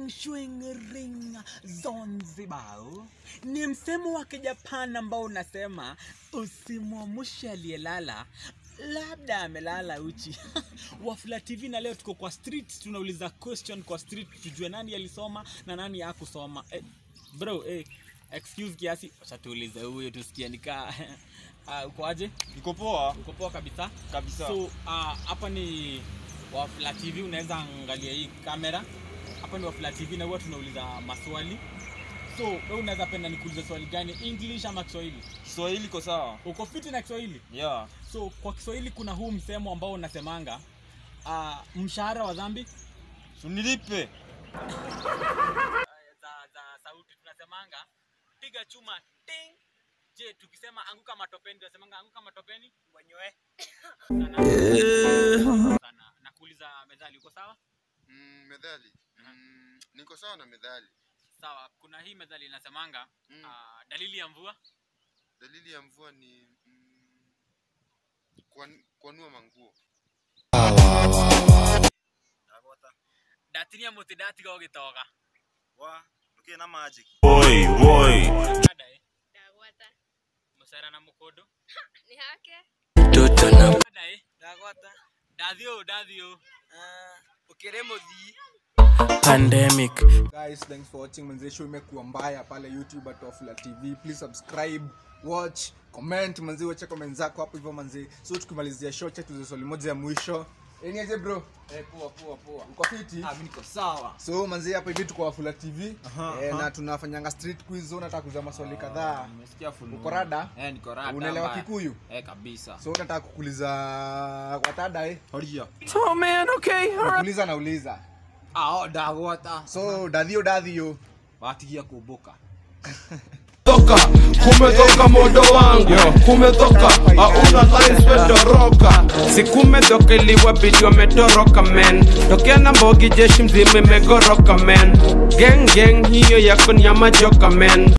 Feng Shui Ring Zanzibar ni msemo wa Kijapan ambao unasema usimwamushe aliyelala labda amelala uchi. Wafula TV na leo tuko kwa street, tunauliza question kwa street tujue nani alisoma na nani hakusoma. Eh, bro, eh, excuse kiasi, acha tuulize huyo tusikie nikaa uh, uko aje? Niko poa Uko poa kabisa? kabisa. So ah, hapa ni Wafula TV, unaweza angalia hii kamera. Hapa ni Wafula TV na huwa tunauliza maswali. So wewe unaweza penda nikuulize swali gani, English ama Kiswahili? Kiswahili iko sawa? Uko fiti na Kiswahili? Yeah. So kwa Kiswahili kuna huu msemo ambao unasemanga uh, mshahara wa dhambi Sunilipe. za, za sauti tunasemanga piga chuma ting. Je, tukisema anguka matopeni tunasemanga anguka matopeni mwenyewe sana. sana. Nakuuliza methali, uko sawa? Mm, methali. Mm, niko sawa na methali. Sawa, kuna hii methali inasemanga Mm. ah, dalili ya mvua Dalili ya mvua ni mm, kuan- kuanua manguo. datinia muti datiga ugitoga wa ndukie na magic Boy, boy. Dada, ndagwata musera na mukondo nĩ hake Dada, ndagwata dathio dathio ukire muthii Pandemic. guys thanks for watching manze show imekuwa mbaya pale youtube at Wafula tv please subscribe watch comment manze wacha comment zako hapo hivyo manze so tukimalizia show chetu tuze swali moja ya mwisho eniaje bro Eh, poa poa poa. uko fiti Ah, mimi niko sawa. so manze hapa hivi tuko Wafula tv Aha, eh, aha. na tunafanyanga street quiz so nataka kuuliza maswali kadhaa Nimesikia fununu. Uko rada? Eh, niko rada. unaelewa mbaya. kikuyu Eh, kabisa. so nataka kukuuliza watada eh Horia. Oh man, okay. kuuliza nauliza Ah, oh, dagwata. so dadhio dadhio Watigia kubuka. toka kumetoka modo wangu kumetoka hauna lines wedoroka si kumetoka iliwabidi wametoroka men tokea na mbogi jeshi mzima imegoroka men geng geng hiyo yako ni ya majoka men